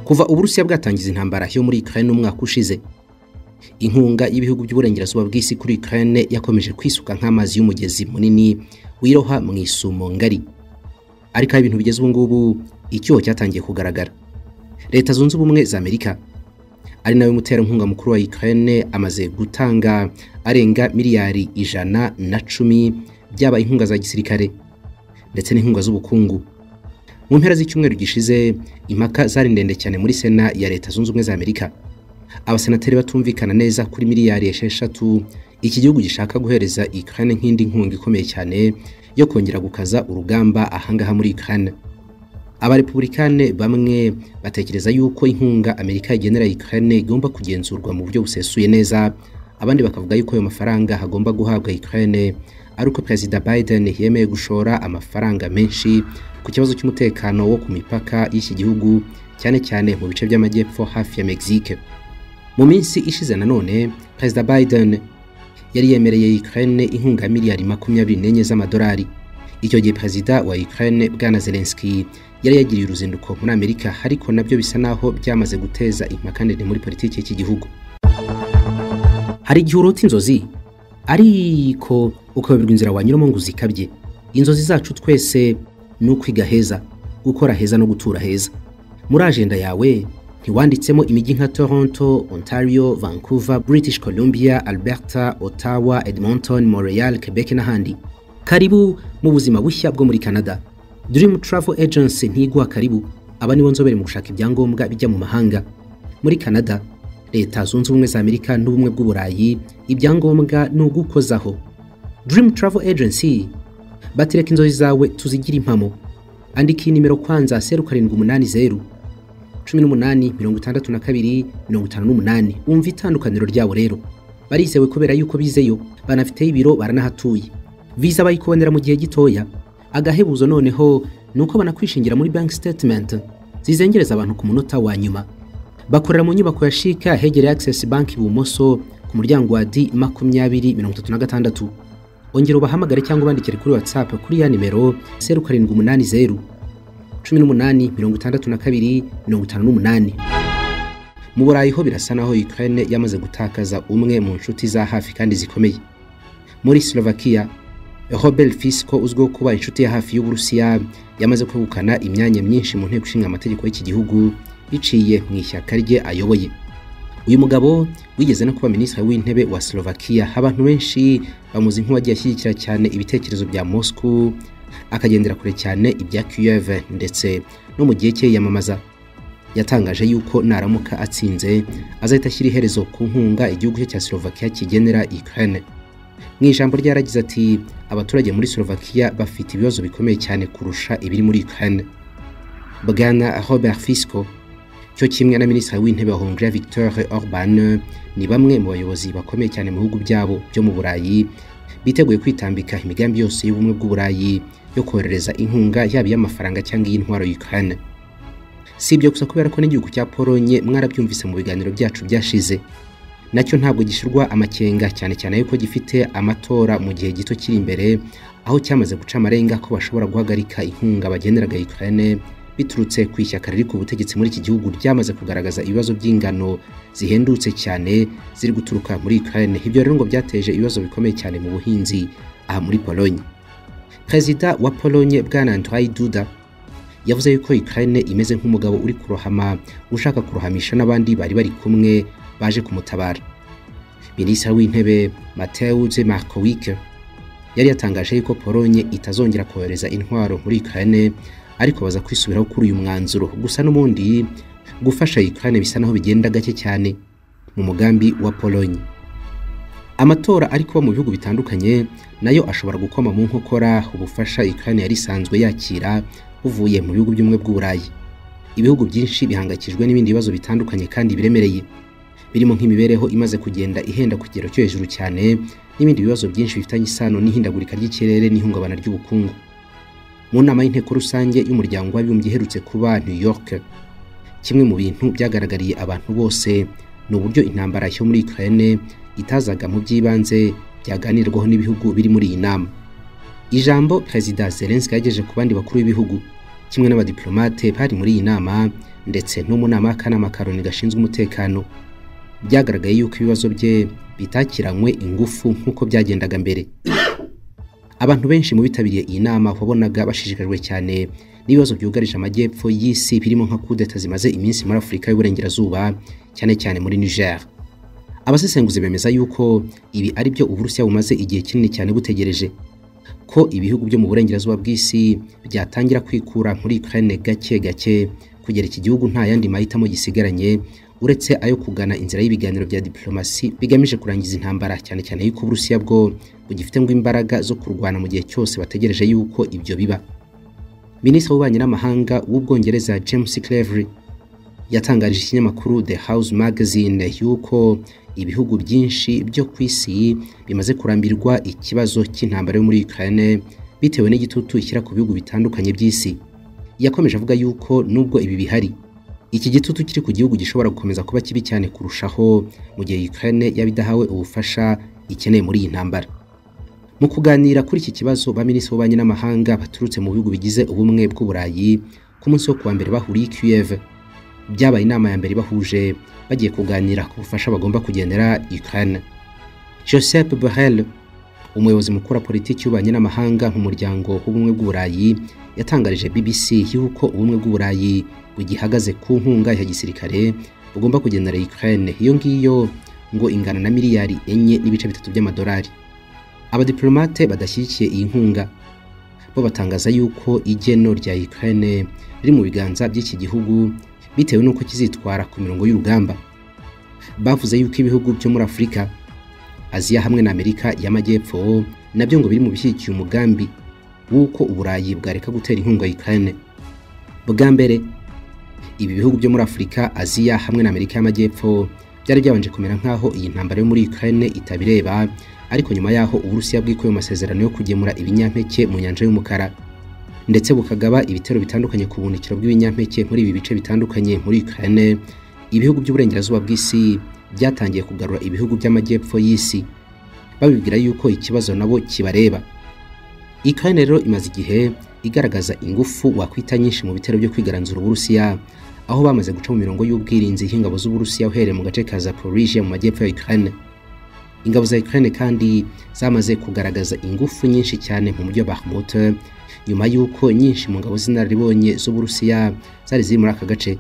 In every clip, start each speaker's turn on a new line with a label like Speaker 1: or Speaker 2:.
Speaker 1: kuva uburusiya bwatangiza intambara yo muri Ukraine umwaka ushize inkunga y'ibihugu by'uburengerazuba bw'isi kuri Ukraine yakomeje kwisuka nk'amazi y'umugezi munini wiroha mu isumo ngari ariko aho ibintu bigeze ubu ngubu icyuho cyatangiye kugaragara leta zunze ubumwe za amerika ari nawe muterankunga mukuru wa Ukraine amaze gutanga arenga miliyari ijana na cumi byaba inkunga za gisirikare ndetse n'inkunga z'ubukungu mu mpera z'icyumweru gishize impaka zari ndende cyane muri sena ya leta zunze ubumwe za amerika abasenateri batumvikana neza kuri miliyari esheshatu iki gihugu gishaka guhereza Ukraine nk'indi nkunga ikomeye cyane yo kongera gukaza urugamba ahangaha muri Ukraine abarepublikane bamwe batekereza yuko inkunga amerika igenera Ukraine igomba kugenzurwa mu buryo busesuye neza abandi bakavuga yuko ayo mafaranga hagomba guhabwa Ukraine ari uko perezida Biden yemeye gushora amafaranga menshi ku kibazo cy'umutekano wo ku mipaka y'iki gihugu cyane cyane mu bice by'amajyepfo hafi ya Mexique mu minsi ishize nanone perezida Biden yari yemereye Ukraine inkunga miliyari makumyabiri n'enye z'amadolari icyo gihe perezida wa Ukraine bwana Zelensky yari yagiriye uruzinduko muri Amerika ariko nabyo bisa naho byamaze guteza impaka ndende muri politiki y'iki gihugu hari igihe urota inzozi ariko ukayoberwa inzira wanyuramo ngo uzikabye inzozi zacu twese ni ukwiga heza gukora heza no gutura heza muri ajenda yawe ntiwanditsemo imijyi nka Toronto, Ontario, Vancouver, British Columbia, Alberta, Ottawa, Edmonton, Montreal, Quebec n'ahandi. Karibu mu buzima bushya bwo muri Canada. Dream Travel Agency ntiguha karibu, aba nibo nzobere mu gushaka ibyangombwa bijya mu mahanga. Muri Canada, Leta Zunze Ubumwe za Amerika n'Ubumwe bw'Uburayi, ibyangombwa ni ugukozaho. Dream Travel Agency batireka inzozi zawe tuzigira impamo. Andika iyi nimero kwanza zeru karindwi umunani zeru 1862 umva itandukaniro ryabo rero barizewe kubera yuko bizeyo banafite ibiro baranahatuye visa bayikubonera mu gihe gitoya agahebuzo noneho ni uko banakwishingira muri bank statement zizengereza abantu ku munota wa nyuma bakorera mu nyubako ya shika hegereye access bank ibumoso ku muryango wa d makumyabiri mirongo itatu na gatandatu ongera ubahamagare cyangwa ubandikire kuri whatsapp kuri ya nimero zeru karindwi umunani zeru 1862 mu burayi ho birasa naho Ukraine yamaze gutakaza umwe mu nshuti za hafi kandi zikomeye muri Slovakia Robert Fico uzwiho kuba inshuti ya hafi y'Uburusiya yamaze kwegukana imyanya myinshi mu nteko ishinga amategeko y'iki gihugu biciye mu ishyaka rye ayoboye uyu mugabo wigeze no kuba minisitiri w'intebe wa Slovakia abantu benshi bamuzi nk'uwagiye ashyigikira cyane ibitekerezo bya Moscow akagendera kure cyane ibya Kiev ndetse no mu gihe cye yamamaza yatangaje yuko naramuka atsinze azahita ashyira iherezo ku nkunga igihugu cye cya Slovakia kigenera Ukraine mu ijambo rye yaragize ati abaturage muri Slovakia bafite ibibazo bikomeye cyane kurusha ibiri muri Ukraine Bwana Robert Fico cyo kimwe na minisitiri w'intebe wa Hungria Viktor Orban ni bamwe mu bayobozi bakomeye cyane mu bihugu byabo byo mu Burayi biteguye kwitambika imigambi yose y'ubumwe bw'uburayi yo koherereza inkunga yaba iy'amafaranga cyangwa iy'intwaro Ukraine si ibyo gusa kubera ko n'igihugu cya Polonye mwarabyumvise mu biganiro byacu byashize nacyo ntabwo gishyirwa amakenga cyane cyane yuko gifite amatora mu gihe gito kiri imbere aho cyamaze guca amarenga ko bashobora guhagarika inkunga bageneraga Ukraine biturutse ku ishyaka riri ku butegetsi muri iki gihugu ryamaze kugaragaza ibibazo by'ingano zihendutse cyane ziri guturuka muri Ukraine ibyo rero ngo byateje ibibazo bikomeye cyane mu buhinzi aha muri Polonye Perezida wa Polonye bwana Andrzej Duda yavuze yuko Ukraine imeze nk'umugabo uri kurohama ushaka kurohamisha n'abandi bari bari kumwe baje kumutabara Minisitiri w'intebe Mateusz Markowick yari yatangaje yuko Polonye itazongera kohereza intwaro muri Ukraine ariko baza kwisubiraho kuri uyu mwanzuro gusa n'ubundi gufasha Ukraine bisa naho bigenda gake cyane mu mugambi wa Polonye amatora ari kuba mu bihugu bitandukanye nayo ashobora gukoma mu nkokora ubufasha Ukraine yari isanzwe yakira buvuye mu bihugu by'umwe bw'Uburayi ibihugu byinshi bihangakijwe n'ibindi bibazo bitandukanye kandi biremereye birimo nk'imibereho imaze kugenda ihenda ku kigero cyo hejuru cyane n'ibindi bibazo byinshi bifitanye isano n'ihindagurika ry'ikirere n'ihungabana ry'ubukungu mu nama y'inteko rusange y'umuryango w'abibumbye iherutse kuba New York kimwe mu bintu byagaragariye abantu bose ni uburyo intambara yo muri Ukraine itazaga mu by'ibanze byaganirwaho n'ibihugu biri muri iyi nama ijambo perezida Zelensky yagejeje ku bandi bakuru b'ibihugu kimwe n'abadiplomate bari muri iyi nama ndetse n'umunama w'akanama ka loni gashinzwe umutekano byagaragaye yuko ibibazo bye bitakiranywe ingufu nk'uko byagendaga mbere abantu benshi mu bitabiriye iyi nama wabonaga bashishikajwe cyane n'ibibazo byugarije amajyepfo y'isi birimo nka kudeta zimaze iminsi muri afurika y'uburengerazuba cyane cyane muri niger abasesenguzi bemeza yuko ibi ari byo uburusiya bumaze igihe kinini cyane butegereje ko ibihugu byo mu burengerazuba bw'isi byatangira kwikura muri ukraine gake gake kugera iki gihugu nta yandi mahitamo gisigaranye uretse ayo kugana inzira y'ibiganiro bya diplomasi bigamije kurangiza intambara cyane cyane yuko uburusiya bwo bugifite ngo imbaraga zo kurwana mu gihe cyose bategereje yuko ibyo biba minisitiri w'ububanyi n'amahanga w'ubwongereza james clevery yatangarije ikinyamakuru the house magazine yuko ibihugu byinshi byo ku isi bimaze kurambirwa ikibazo cy'intambara yo muri ukraine bitewe n'igitutu ishyira ku bihugu bitandukanye by'isi yakomeje avuga yuko nubwo ibi bihari iki gitutu kiri ku gihugu gishobora gukomeza kuba kibi cyane kurushaho mu gihe Ukraine yaba idahawe ubufasha ikeneye muri iyi ntambara mu kuganira kuri iki kibazo ba minisitiri w'ububanyi n'amahanga baturutse mu bihugu bigize ubumwe bw'uburayi ku munsi wo kuwa mbere bahuriye i Kiev byabaye inama ya mbere bahuje bagiye kuganira ku bufasha bagomba kugenera Ukraine Joseph Borrell umuyobozi mukuru wa politiki y'ububanyi n'amahanga mu muryango w'ubumwe bw'uburayi yatangarije BBC yuko ubumwe bw'uburayi bugihagaze ku nkunga ya gisirikare bugomba kugenera Ukraine iyo ngiyo ngo ingana na miliyari enye n'ibice bitatu by'amadolari abadiplomate badashyigikiye iyi nkunga bo batangaza yuko igeno rya Ukraine riri mu biganza by'iki gihugu bitewe n'uko kizitwara ku mirongo y'urugamba bavuze yuko ibihugu byo muri Afurika Aziya hamwe na Amerika y'Amajyepfo nabyo ngo biri mu bishyigikiye umugambi w'uko Uburayi bwareka gutera inkunga Ukraine. Bwa mbere ibi bihugu byo muri Afurika, Aziya hamwe na Amerika y'Amajyepfo byari byabanje kumera nk'aho iyi ntambara yo muri Ukraine itabireba, ariko nyuma y'aho Uburusiya bwikuye mu masezerano yo kugemura ibinyampeke mu nyanja y'umukara ndetse bukagaba ibitero bitandukanye ku buhunikiro bw'ibinyampeke muri ibi bice bitandukanye muri Ukraine, ibihugu by'uburengerazuba bw'isi byatangiye kugarura ibihugu by'amajyepfo y'isi babibwira yuko ikibazo nabo kibareba Ukraine rero imaze igihe igaragaza ingufu wakwita nyinshi mu bitero byo kwigaranzura Uburusiya aho bamaze guca mu mirongo y'ubwirinzi y'ingabo z'Uburusiya uhereye mu gace ka Zaporizhia mu majyepfo ya Ukraine ingabo za Ukraine kandi zamaze kugaragaza ingufu nyinshi cyane mu mujyi wa Bakhmut nyuma y'uko nyinshi mu ngabo z'inararibonye z'Uburusiya zari ziri muri aka gace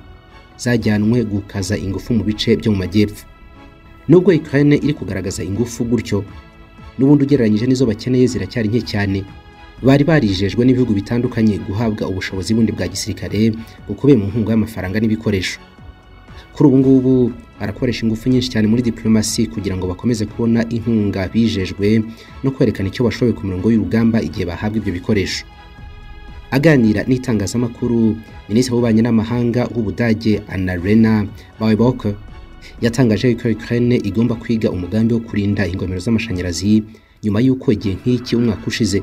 Speaker 1: zajyanwe gukaza ingufu mu bice byo mu majyepfo nubwo Ukraine iri kugaragaza ingufu gutyo n'ubundi ugereranyije n'izo bakeneye ziracyari nke cyane bari barijejwe n'ibihugu bitandukanye guhabwa ubushobozi bundi bwa gisirikare bukubiye mu nkunga y'amafaranga n'ibikoresho kuri ubu ngubu barakoresha ingufu nyinshi cyane muri diplomasi kugira ngo bakomeze kubona inkunga bijejwe no kwerekana icyo bashoboye ku mirongo y'urugamba igihe bahabwa ibyo bikoresho aganira n'itangazamakuru minisitiri w'ububanyi n'amahanga w'ubudage anarena bawiboke yatangaje ko Ukraine igomba kwiga umugambi wo kurinda ingomero z'amashanyarazi nyuma y'uko igihe nk'iki umwaka ushize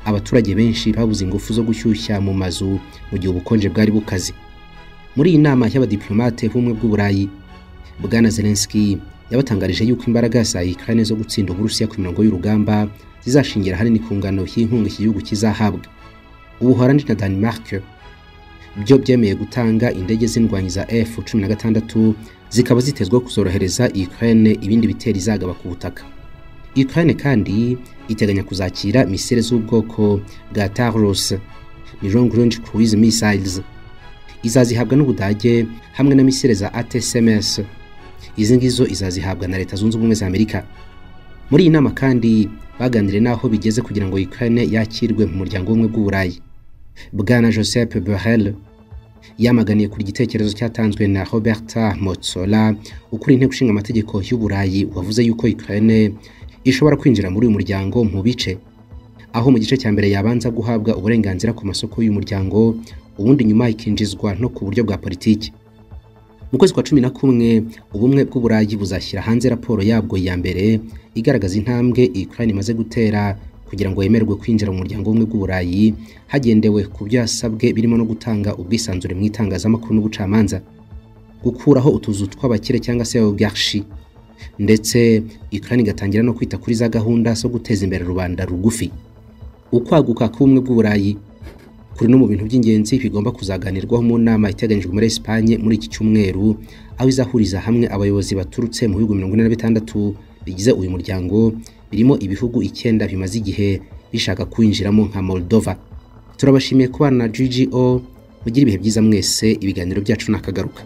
Speaker 1: abaturage benshi babuze ingufu zo gushyushya mu mazu mu gihe ubukonje bwari bukaze muri iyi nama y'abadiplomate b'ubumwe bw'uburayi bwana Zelensky yabatangarije yuko imbaraga za Ukraine zo gutsinda Uburusiya ku mirongo y'urugamba zizashingira ahanini ku ngano y'inkunga iki gihugu kizahabwa Ubuholandi na Denmark byo byemeye gutanga indege z'indwanyi za F-16 zikaba zitezweho kuzorohereza Ukraine ibindi bitero izagaba ku butaka Ukraine kandi iteganya kuzakira misile z'ubwoko bwa Taurus ni long range cruise missiles izazihabwa n'Ubudage hamwe na misile za ATSMS izi ngizo izazihabwa na Leta Zunze Ubumwe za Amerika muri iyi nama kandi baganiriye n'aho bigeze kugira ngo Ukraine yakirwe mu muryango w'ubumwe bw'Uburayi Bwana Joseph Borrell yamaganiye kuri igitekerezo cyatanzwe na Roberta Metsola ukuriye inteko ishinga amategeko y'Uburayi wavuze yuko Ukraine ishobora kwinjira muri uyu muryango mu bice aho mu gice cya mbere yabanza guhabwa uburenganzira ku masoko y'uyu muryango ubundi nyuma ikinjizwa no ku buryo bwa politiki mu kwezi kwa cumi na kumwe ubumwe bw'uburayi buzashyira hanze raporo yabwo ya mbere igaragaza intambwe Ukraine imaze gutera kugira ngo yemerwe kwinjira mu muryango w'ubumwe bw'uburayi hagendewe ku byo yasabwe birimo no gutanga ubwisanzure mu itangazamakuru n'ubucamanza gukuraho utuzu tw'abakire cyangwa se oligarchi ndetse Ukraine igatangira no kwita kuri za gahunda zo guteza imbere rubanda rugufi ukwaguka k'ubumwe bw'uburayi kuri no mu bintu by'ingenzi bigomba kuzaganirwaho mu nama iteganyijwe muri Espagne muri iki cyumweru aho izahuriza hamwe abayobozi baturutse mu bihugu mirongo ine na bitandatu bigize uyu muryango birimo ibihugu icyenda bimaze igihe bishaka kuwinjiramo nka Moldova turabashimiye kubana na GGO mugira ibihe byiza mwese ibiganiro byacu nakagaruka